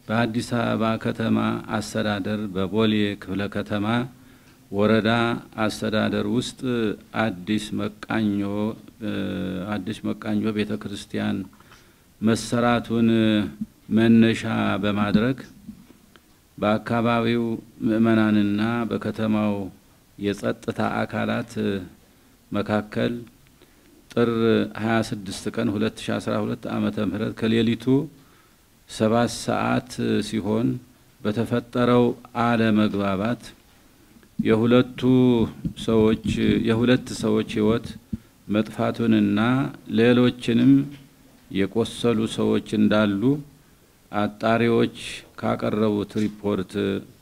በአዲስ አበባ ከተማ አስተዳደር በቦሌ ክፍለ ከተማ ወረዳ አስተዳደር ውስጥ አዲስ መቃኞ አዲስ መቃኞ ቤተ ክርስቲያን መሰራቱን መነሻ በማድረግ በአካባቢው ምዕመናንና በከተማው የጸጥታ አካላት መካከል ጥር 26 ቀን 2012 ዓመተ ምህረት ከሌሊቱ ሰባት ሰዓት ሲሆን በተፈጠረው አለመግባባት የሁለቱ ሰዎች የሁለት ሰዎች ሕይወት መጥፋቱንና ሌሎችንም የቆሰሉ ሰዎች እንዳሉ አጣሪዎች ካቀረቡት ሪፖርት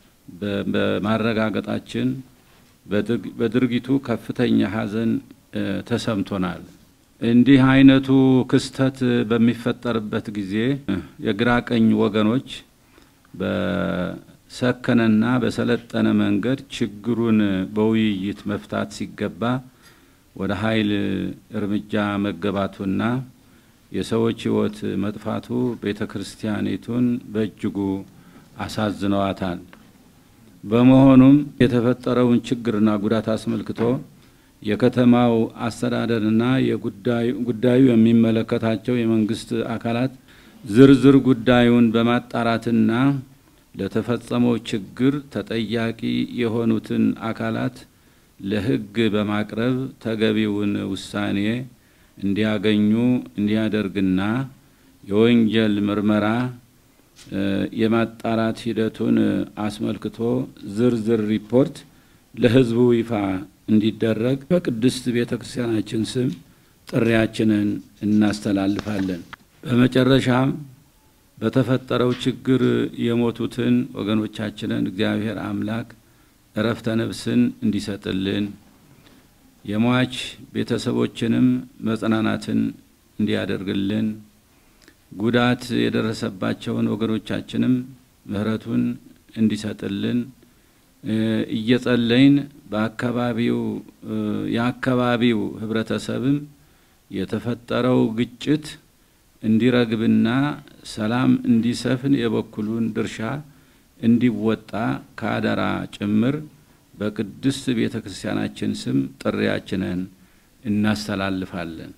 በማረጋገጣችን በድርጊቱ ከፍተኛ ሐዘን ተሰምቶናል። እንዲህ አይነቱ ክስተት በሚፈጠርበት ጊዜ የግራ ቀኝ ወገኖች በሰከነና በሰለጠነ መንገድ ችግሩን በውይይት መፍታት ሲገባ ወደ ኃይል እርምጃ መገባቱና የሰዎች ሕይወት መጥፋቱ ቤተ ክርስቲያኒቱን በእጅጉ አሳዝነዋታል። በመሆኑም የተፈጠረውን ችግርና ጉዳት አስመልክቶ የከተማው አስተዳደርና ጉዳዩ የሚመለከታቸው የመንግስት አካላት ዝርዝር ጉዳዩን በማጣራትና ለተፈጸመው ችግር ተጠያቂ የሆኑትን አካላት ለሕግ በማቅረብ ተገቢውን ውሳኔ እንዲያገኙ እንዲያደርግና የወንጀል ምርመራ የማጣራት ሂደቱን አስመልክቶ ዝርዝር ሪፖርት ለሕዝቡ ይፋ እንዲደረግ በቅድስት ቤተ ክርስቲያናችን ስም ጥሪያችንን እናስተላልፋለን። በመጨረሻም በተፈጠረው ችግር የሞቱትን ወገኖቻችንን እግዚአብሔር አምላክ እረፍተ ነፍስን እንዲሰጥልን የሟች ቤተሰቦችንም መጽናናትን እንዲያደርግልን ጉዳት የደረሰባቸውን ወገኖቻችንም ምሕረቱን እንዲሰጥልን እየጸለይን በአካባቢው የአካባቢው ህብረተሰብም የተፈጠረው ግጭት እንዲረግብና ሰላም እንዲሰፍን የበኩሉን ድርሻ እንዲወጣ ከአደራ ጭምር በቅድስት ቤተ ክርስቲያናችን ስም ጥሪያችንን እናስተላልፋለን።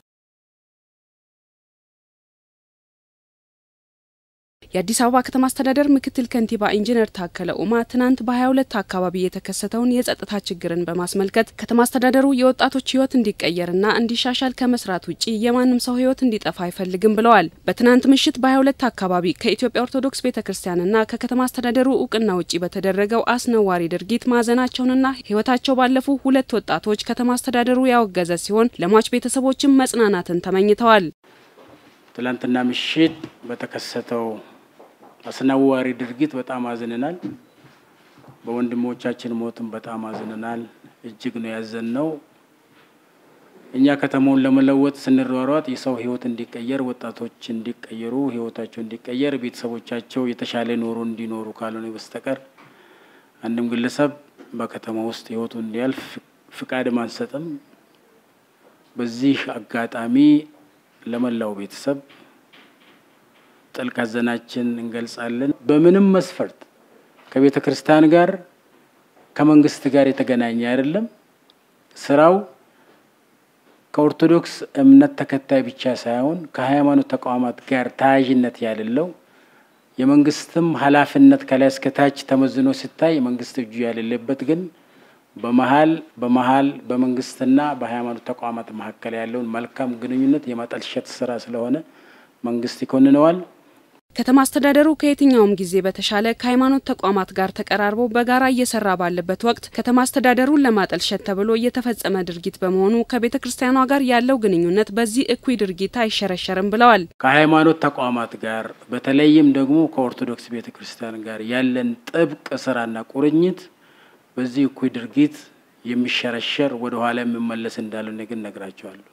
የአዲስ አበባ ከተማ አስተዳደር ምክትል ከንቲባ ኢንጂነር ታከለ ኡማ ትናንት በ22 አካባቢ የተከሰተውን የጸጥታ ችግርን በማስመልከት ከተማ አስተዳደሩ የወጣቶች ሕይወት እንዲቀየርና እንዲሻሻል ከመስራት ውጭ የማንም ሰው ሕይወት እንዲጠፋ አይፈልግም ብለዋል። በትናንት ምሽት በ22 አካባቢ ከኢትዮጵያ ኦርቶዶክስ ቤተ ክርስቲያንና ከከተማ አስተዳደሩ እውቅና ውጭ በተደረገው አስነዋሪ ድርጊት ማዘናቸውንና ሕይወታቸው ባለፉ ሁለት ወጣቶች ከተማ አስተዳደሩ ያወገዘ ሲሆን ለሟች ቤተሰቦችም መጽናናትን ተመኝተዋል። ትላንትና ምሽት በተከሰተው አስነዋሪ ድርጊት በጣም አዝነናል። በወንድሞቻችን ሞትም በጣም አዝነናል። እጅግ ነው ያዘንነው። እኛ ከተማውን ለመለወጥ ስንሯሯጥ የሰው ህይወት እንዲቀየር፣ ወጣቶች እንዲቀየሩ፣ ህይወታቸው እንዲቀየር፣ ቤተሰቦቻቸው የተሻለ ኑሮ እንዲኖሩ ካልሆነ በስተቀር አንድም ግለሰብ በከተማ ውስጥ ህይወቱ እንዲያልፍ ፍቃድም አንሰጥም። በዚህ አጋጣሚ ለመላው ቤተሰብ ጥልቅ ሐዘናችን እንገልጻለን። በምንም መስፈርት ከቤተ ክርስቲያን ጋር ከመንግስት ጋር የተገናኘ አይደለም። ስራው ከኦርቶዶክስ እምነት ተከታይ ብቻ ሳይሆን ከሃይማኖት ተቋማት ጋር ተያያዥነት ያሌለው የመንግስትም ኃላፊነት ከላይ እስከታች ተመዝኖ ሲታይ የመንግስት እጁ ያሌለበት ግን በመሀል በመሀል በመንግስትና በሃይማኖት ተቋማት መካከል ያለውን መልካም ግንኙነት የማጠልሸት ስራ ስለሆነ መንግስት ይኮንነዋል። ከተማ አስተዳደሩ ከየትኛውም ጊዜ በተሻለ ከሃይማኖት ተቋማት ጋር ተቀራርቦ በጋራ እየሰራ ባለበት ወቅት ከተማ አስተዳደሩን ለማጠልሸት ተብሎ እየተፈጸመ ድርጊት በመሆኑ ከቤተ ክርስቲያኗ ጋር ያለው ግንኙነት በዚህ እኩይ ድርጊት አይሸረሸርም ብለዋል። ከሃይማኖት ተቋማት ጋር በተለይም ደግሞ ከኦርቶዶክስ ቤተ ክርስቲያን ጋር ያለን ጥብቅ ስራና ቁርኝት በዚህ እኩይ ድርጊት የሚሸረሸር ወደ ኋላ የሚመለስ እንዳልሆነ ግን ነግራቸዋለሁ።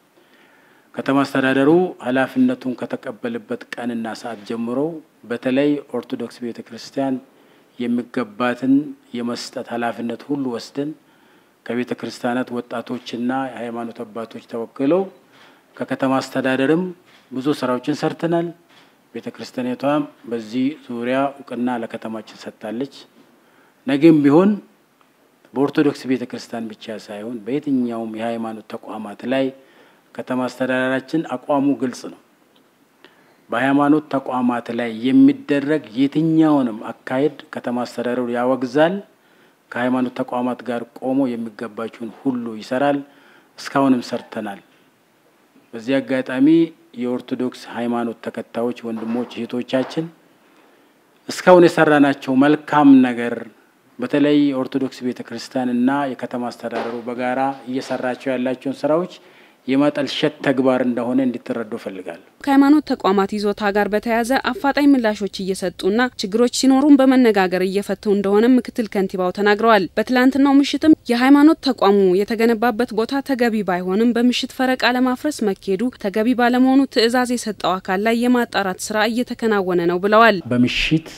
ከተማ አስተዳደሩ ኃላፊነቱን ከተቀበለበት ቀንና ሰዓት ጀምሮ በተለይ ኦርቶዶክስ ቤተ ክርስቲያን የሚገባትን የመስጠት ኃላፊነት ሁሉ ወስደን ከቤተ ክርስቲያናት ወጣቶችና የሃይማኖት አባቶች ተወክለው ከከተማ አስተዳደርም ብዙ ስራዎችን ሰርተናል። ቤተ ክርስቲያኒቷም በዚህ ዙሪያ እውቅና ለከተማችን ሰጥታለች። ነገም ቢሆን በኦርቶዶክስ ቤተ ክርስቲያን ብቻ ሳይሆን በየትኛውም የሃይማኖት ተቋማት ላይ ከተማ አስተዳደራችን አቋሙ ግልጽ ነው። በሃይማኖት ተቋማት ላይ የሚደረግ የትኛውንም አካሄድ ከተማ አስተዳደሩ ያወግዛል። ከሃይማኖት ተቋማት ጋር ቆሞ የሚገባቸውን ሁሉ ይሰራል። እስካሁንም ሰርተናል። በዚህ አጋጣሚ የኦርቶዶክስ ሃይማኖት ተከታዮች ወንድሞች እህቶቻችን እስካሁን የሰራናቸው መልካም ነገር በተለይ ኦርቶዶክስ ቤተ ክርስቲያን እና የከተማ አስተዳደሩ በጋራ እየሰራቸው ያላቸውን ስራዎች የማጠልሸት ተግባር እንደሆነ እንዲትረዱ እፈልጋለሁ። ከሃይማኖት ተቋማት ይዞታ ጋር በተያያዘ አፋጣኝ ምላሾች እየሰጡና ችግሮች ሲኖሩም በመነጋገር እየፈቱ እንደሆነ ምክትል ከንቲባው ተናግረዋል። በትላንትናው ምሽትም የሃይማኖት ተቋሙ የተገነባበት ቦታ ተገቢ ባይሆንም በምሽት ፈረቃ ለማፍረስ መካሄዱ ተገቢ ባለመሆኑ ትዕዛዝ የሰጠው አካል ላይ የማጣራት ስራ እየተከናወነ ነው ብለዋል። በምሽት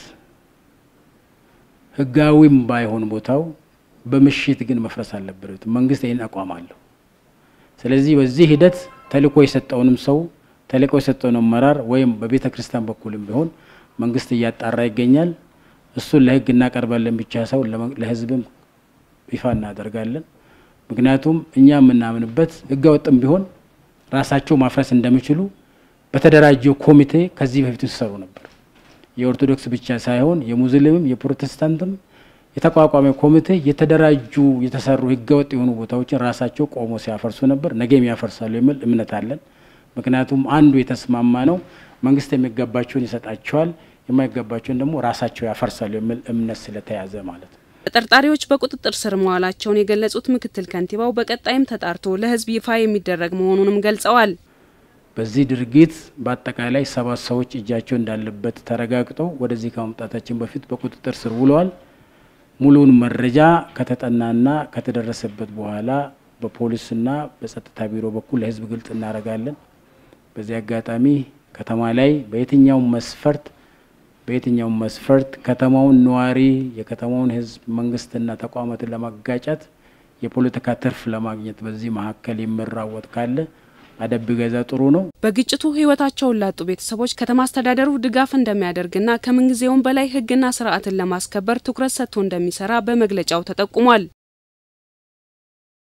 ህጋዊም ባይሆን ቦታው በምሽት ግን መፍረስ አለበት። መንግስት ይህን አቋም አለው። ስለዚህ በዚህ ሂደት ተልእኮ የሰጠውንም ሰው ተልእኮ የሰጠውን አመራር ወይም በቤተ ክርስቲያን በኩልም ቢሆን መንግስት እያጣራ ይገኛል። እሱን ለህግ እናቀርባለን ብቻ ሰው ለህዝብም ይፋ እናደርጋለን። ምክንያቱም እኛ የምናምንበት ህገ ወጥም ቢሆን ራሳቸው ማፍረስ እንደሚችሉ በተደራጀው ኮሚቴ ከዚህ በፊት ሲሰሩ ነበር። የኦርቶዶክስ ብቻ ሳይሆን የሙስሊምም የፕሮቴስታንትም የተቋቋመ ኮሚቴ የተደራጁ የተሰሩ ህገወጥ የሆኑ ቦታዎችን ራሳቸው ቆሞ ሲያፈርሱ ነበር። ነገም ያፈርሳሉ የሚል እምነት አለን። ምክንያቱም አንዱ የተስማማ ነው፣ መንግስት የሚገባቸውን ይሰጣቸዋል፣ የማይገባቸውን ደግሞ ራሳቸው ያፈርሳሉ የሚል እምነት ስለተያዘ ማለት ነው። ተጠርጣሪዎች በቁጥጥር ስር መዋላቸውን የገለጹት ምክትል ከንቲባው በቀጣይም ተጣርቶ ለህዝብ ይፋ የሚደረግ መሆኑንም ገልጸዋል። በዚህ ድርጊት በአጠቃላይ ሰባት ሰዎች እጃቸው እንዳለበት ተረጋግጦ ወደዚህ ከመምጣታችን በፊት በቁጥጥር ስር ውለዋል። ሙሉውን መረጃ ከተጠናና ከተደረሰበት በኋላ በፖሊስና በጸጥታ ቢሮ በኩል ለህዝብ ግልጽ እናደርጋለን። በዚህ አጋጣሚ ከተማ ላይ በየትኛውም መስፈርት በየትኛውም መስፈርት ከተማውን ነዋሪ የከተማውን ህዝብ መንግስትና ተቋማትን ለማጋጨት የፖለቲካ ትርፍ ለማግኘት በዚህ መካከል የሚራወጥ ካለ አደብ ገዛ ጥሩ ነው። በግጭቱ ህይወታቸውን ላጡ ቤተሰቦች ከተማ አስተዳደሩ ድጋፍ እንደሚያደርግና ከምንጊዜውም በላይ ህግና ስርዓትን ለማስከበር ትኩረት ሰጥቶ እንደሚሰራ በመግለጫው ተጠቁሟል።